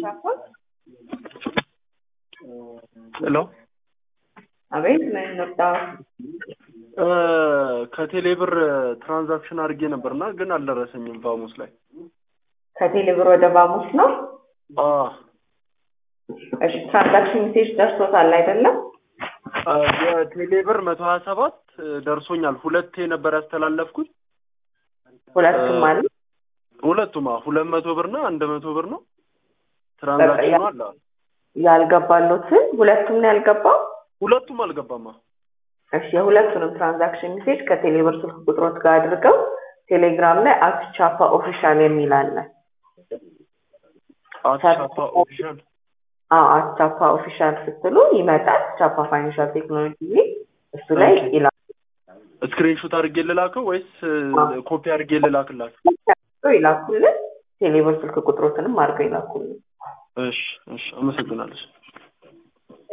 ፓስፖርት ሄሎ አቤት ምን መጣ? ከቴሌ ብር ትራንዛክሽን አድርጌ ነበርና ግን አልደረሰኝም ቫሙስ ላይ ከቴሌ ብር ወደ ባሙስ ነው። አ እሺ ትራንዛክሽን ሜሴጅ ደርሶታል አይደለም? አ፣ የቴሌ ብር መቶ ሀያ ሰባት ደርሶኛል። ሁለቴ ነበር ያስተላለፍኩት። ሁለቱም እ- ማለት ሁለቱም አዎ፣ ሁለት መቶ ብር እና አንድ መቶ ብር ነው ትራንዛክሽኑ አለ። ያልገባሉትን ሁለቱም ነው ያልገባው። ሁለቱም አልገባማ። እሺ የሁለቱንም ትራንዛክሽን ሜሴጅ ከቴሌ ብር ስልክ ቁጥሮት ጋር አድርገው ቴሌግራም ላይ አት ቻፓ ኦፊሻል የሚል አለ። አቻፓ ኦፊሻል አዎ አት ቻፓ ኦፊሻል ስትሉ ይመጣል። ቻፓ ፋይናንሻል ቴክኖሎጂ የሚል እሱ ላይ ኦኬ። ይላል። ስክሪንሾት አድርጌ ልላከው ወይስ ኮፒ አድርጌ ልላክላችሁ? ይላኩልን። ቴሌ ብር ስልክ ቁጥሮትንም አድርገው ይላኩልን። እሺ፣ እሺ፣ አመሰግናለሁ።